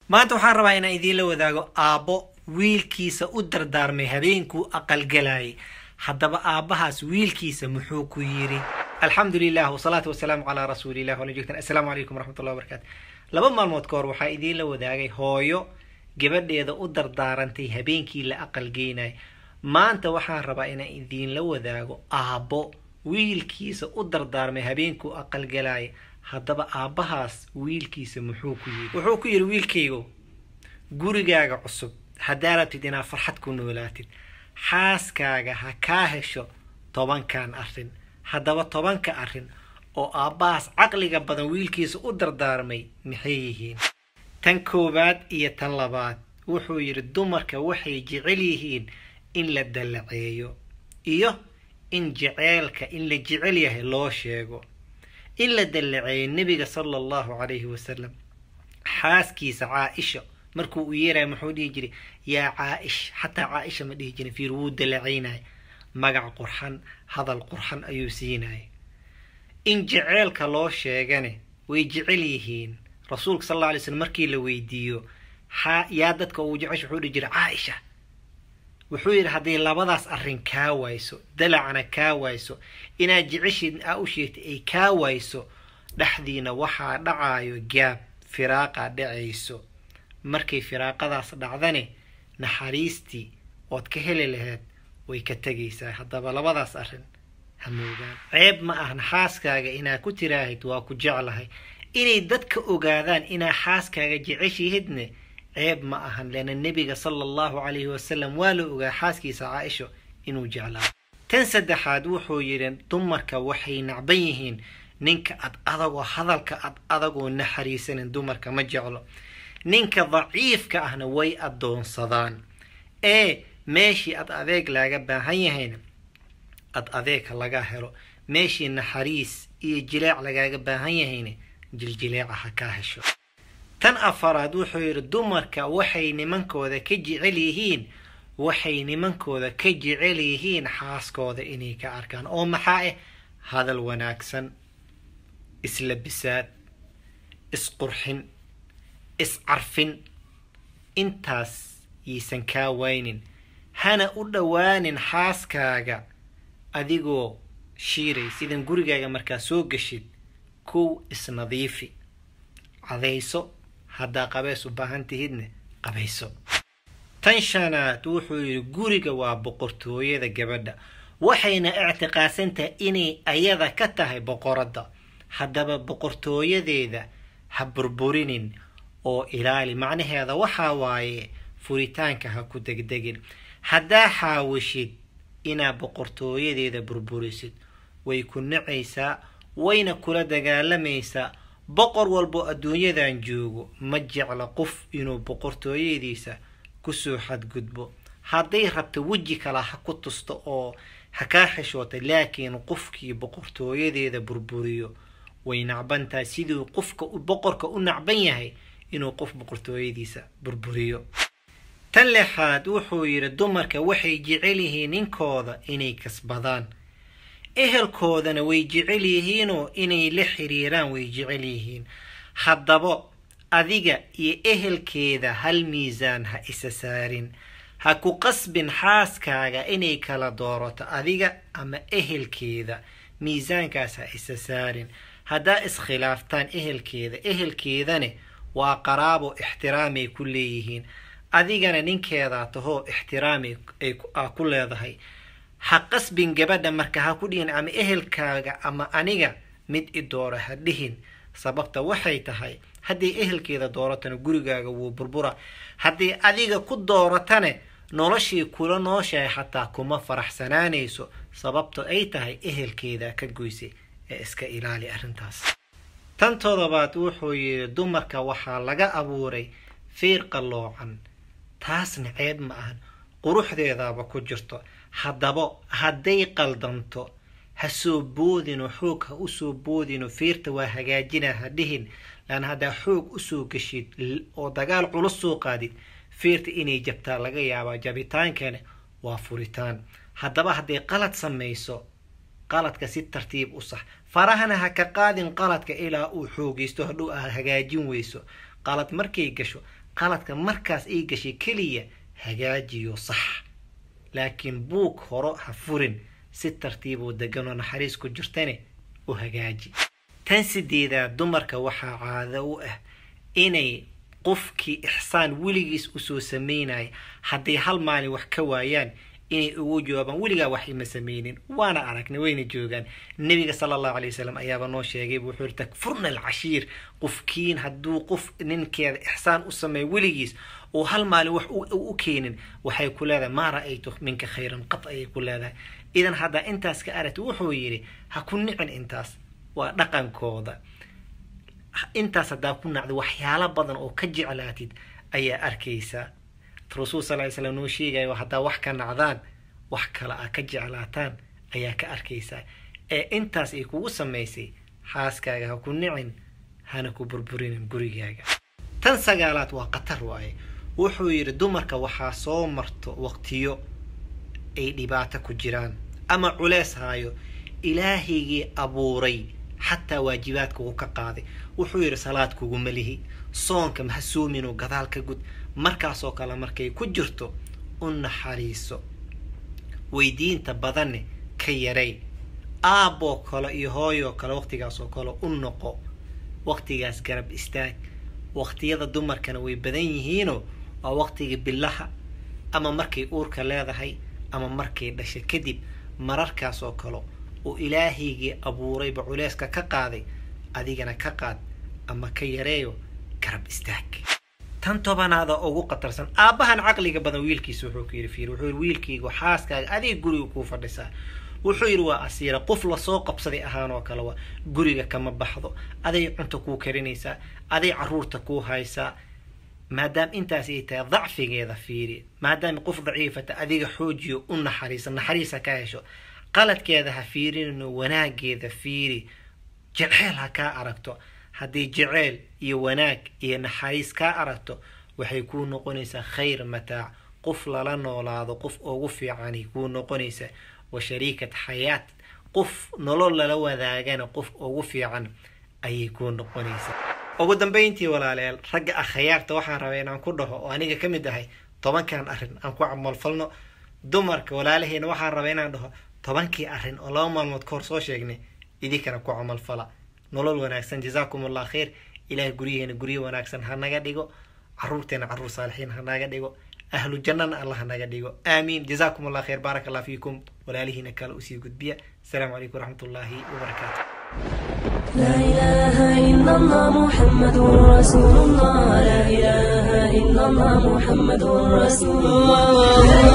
maanta waxaan rabaa inaan idiinla wadaago aabbo wiilkiisa u dardaarmay habeenkuu aqalgalayay haddaba aabbahaas wiilkiisa muxuu ku yidhi alxamdu lilah wasalaatu wasalaamu calaa rasuulilah wala joogtaan assalaamu calaykum waraxmatullahi wabarakaatu laba maalmood ka hor waxaa idiinla wadaagay hooyo gabadheeda u dardaarantay habeenkii la aqalgeynay maanta waxaan rabaa inaan idiinla wadaago aabbo wiilkiisa u dardaarmay habeenkuu aqalgalaya haddaba aabbahaas wiilkiisa muxuu ku yidhi wuxuu ku yidhi wiilkaygo gurigaaga cusub haddaa rabtid inaad farxad ku noolaatid xaaskaaga ha kaa hesho tobankan arrin haddaba tobanka arrin oo aabbahaas caqliga badan wiilkiisa u dardaarmay maxay yihiin tan koowaad iyo tan labaad wuxuu yidhi dumarka waxay jecel yihiin in la dallaceeyo iyo in jeceelka in la jecel yahay loo sheego in la dallaceeyo nebiga sala allahu calayhi wasalam xaaskiisa caa-isha markuu u yeeraya muxuu dhihi jiray yaa caa-ish xataa caa-isha ma dhihi jirin fiir wuu dallacaynaya magac qurxan hadal qurxan ayuu siinaya in jeceelka loo sheegane way jecel yihiin rasuulka sal alla alay slm markii la weydiiyo xaa yaa dadka uu jecesh wuxuu dhihi jiray caa-isha wuxuu yidhi hadday labadaas arrin kaa wayso dalacna kaa wayso inaad jeceshiid aa u sheegtay ay kaa wayso dhexdiina waxaa dhacaayo gaab firaaqa dhacayso markay firaaqadaas dhacdane naxariistii ood ka heli lahayd way ka tegaysaa haddaba labadaas arrin hamoogaan ceeb ma ahna xaaskaaga inaad ku tiraahid waa ku jeclahay inay dadka ogaadaan inaa xaaskaaga jeceshihidne ceeb ma ahan leana nebiga sala allahu calayhi wasalam waa la ogaa xaaskiisa caa-isho inuu jeclaa tan saddexaad wuxuu yidhi dumarka waxay nacban yihiin ninka ad adagoo hadalka ad adagoo naxariisanin dumarka ma jeclo ninka daciifka ahna way addoonsadaan ee meeshii ad adeeg laaga baahan yahayna ad adeegka laga helo meeshii naxariis iyo jileec lagaaga baahan yahayna jiljileeca ha kaa hesho tan afaraad wuxuu yidhi dumarka waxay nimankooda ka jecel yihiin waxay nimankooda ka jecel yihiin xaaskooda inay ka arkaan oo maxaa ah hadal wanaagsan islabisaad isqurxin iscarfin intaas yiisan kaa waynin hana u dhowaanin xaaskaaga adigoo shiiray sidan gurigaaga markaa soo gashid kow isnadiifi cadayso haddaa qabeys u baahan tihidne qabayso tan shanaad wuxuu yidhi guriga waa boqortooyada gabadha waxayna ictiqaadsan tahay inay ayada ka tahay boqoradda haddaba boqortooyadeeda ha burburinin oo ilaali macnaheeda waxaa waaye furitaanka ha ku degdegin haddaa xaawishid inaad boqortooyadeeda burburisid way ku nacaysaa wayna kula dagaalamaysaa boqor walbo adduunyadan joogo ma jecla qof inuu boqortooyadiisa kusoo xadgudbo hadday rabto weji kale ha ku tusto oo ha kaa xishoota laakiin qofkii boqortooyadeeda burburiyo way nacbantahay siduu qofka boqorka u nacban yahay inuu qof boqortooyadiisa burburiyo tan lixaad wuxuu yidhi dumarka waxay jecel yihiin ninkooda inay kasbadaan ehelkoodana way jecel yihiinoo inay la xiriiraan way jecel yihiin haddaba adiga iyo ehelkeeda hal miisaan ha isa saarin ha ku qasbin xaaskaaga inay kala doorato adiga ama ehelkeeda miisaankaas ha isa saarin haddaa iskhilaaftaan ehelkeeda ehelkeedane waa qaraabo ixtiraamay ku leeyihiin adigana ninkeedaa tahoo ixtiraami aa ku leedahay ha qasbin gabadha marka ha ku dhihin ama ehelkaaga ama aniga mid i dooro ha dhihin sababta waxay tahay hadday ehelkeeda dooratana gurigaaga wuu burbura hadday adiga ku dooratane noloshii kula nooshahay xataa kuma faraxsanaanayso sababta ay tahay ehelkeeda ka goysay ee iska ilaali arrintaas tan todobaad wuxuu yidhi dumarka waxaa laga abuuray fiir qalloocan taasna ceeb ma ahan quruxdeedaaba ku jirto haddaba hadday qaldanto ha soo boodino xoog ha usoo boodino fiirta waa hagaajina ha dhihin laan haddaa xoog usoo geshid oo dagaal culus soo qaadid fiirta inay jabtaa laga yaabaa jabitaankana waa furitaan haddaba hadday qalad samayso qaladka si tartiib u sax farahana ha ka qaadin qaladka ilaa uu xoogaysto hadhow aad hagaajin weyso qalad markay gasho qaladka markaas ay gashay keliya hagaajiyo sax laakiin buug horo ha furin si tartiiboo deganoo naxariis ku jirtane u hagaaji tan sideedaad dumarka waxaa caado u ah inay qofkii ixsaan weligiis usoo sameynaya hadday hal maalin wax ka waayaan inay ugu jawaabaan weligaa wax ima sameynin waana aragnay wayna joogaan nebiga sala allahu alay wasalam ayaaba noo sheegay wuxuu yiri takfurna alcashiir qofkiin hadduu qof ninkeeda ixsaan u sameeyo weligiis oo hal maalin wax u keenin waxay ku leedahay maa ra-aytu minka khayran qad ayay ku leedahay idan haddaa intaas ka aragti wuxuu yidhi ha ku nicin intaas waa dhaqankooda intaas haddaa ku nacda waxyaalo badan oo ka jeclaatid ayaa arkaysaa rasuul sal ly slam noo sheegayo haddaa wax ka nacdaan wax kale a ka jeclaataan ayaa ka arkaysaa ee intaas ay kugu samaysay xaaskaaga ha ku nicin hana ku burburinin gurigaaga tan sagaalaad waa khatar waaye wuxuu yidhi dumarka waxaa soo marto waqtiyo ay dhibaato ku jiraan ama culeys haayo ilaahaygii abuuray xataa waajibaadka uu ka qaaday wuxuu yidhi salaad kuguma lihi soonka mahasuuminoo gadaal ka gud markaasoo kale markay ku jirto u naxariiso weydiinta badanne ka yaray aabboo kale iyo hooyoo kale waqtigaasoo kale u noqo waqtigaas garab istaag waqtiyada dumarkana way badan yihiinoo waa waqtiga bilaha ama markay uurka leedahay ama markay dhashay kadib mararkaasoo kale oo ilaahaygii abuurayba culeyska ka qaaday adigana ka qaad ama ka yareeyo garab istaag tan tobanaada ugu qatarsan aabbahan caqliga badan wiilkiisa wuxuu ku yidhi fiir wuxuu yidhi wiilkaygu xaaskaaga adiga guriga kuu fadhisaa wuxuu yidhi waa asiira qof lasoo qabsaday ahaan oo kale waa guriga kama baxdo aday cunto kuu karinaysaa aday caruurta kuu haysaa maadaama intaas ay tahay dacfigeeda fiiri maadaama qof daciifata adiga xoojiyo u naxariisa naxariisa ka hesho qaladkeeda ha fiirinino wanaageeda fiiri jeceel ha kaa aragto haddii jeceel iyo wanaag iyo naxariis kaa aragto waxay kuu noqonaysaa khayr mataac qof lala noolaado qof ugu fiicanay kuu noqonaysaa wa shariikat xayaat qof nolol lala wadaagana qof ugu fiican ayay kuu noqonaysaa ugu dambayntii walaalayaal ragga akhayaarta waxaan rabaa inaan ku dhaho oo aniga ka mid ahay tobankan arrin aan ku camalfalno dumarka walaalaheena waxaan rabaa inaan dhaho tobankii arrin oo laba maalmood ka hor soo sheegnay idinkana ku camalfala nolol wanaagsan jazaakum allah khayr ilaah guryaheena guryo wanaagsan ha naga dhigo caruurteena caruur saalixiin ha naga dhigo ahlu jannana allah ha naga dhigo aamiin jazaakum allah khayr baarak allah fiikum walaalihiina kale usii gudbiya asalaamu calaykum waraxmat ullaahi wabarakaatu لا إله إلا الله محمد رسول الله لا إله إلا الله محمد رسول الله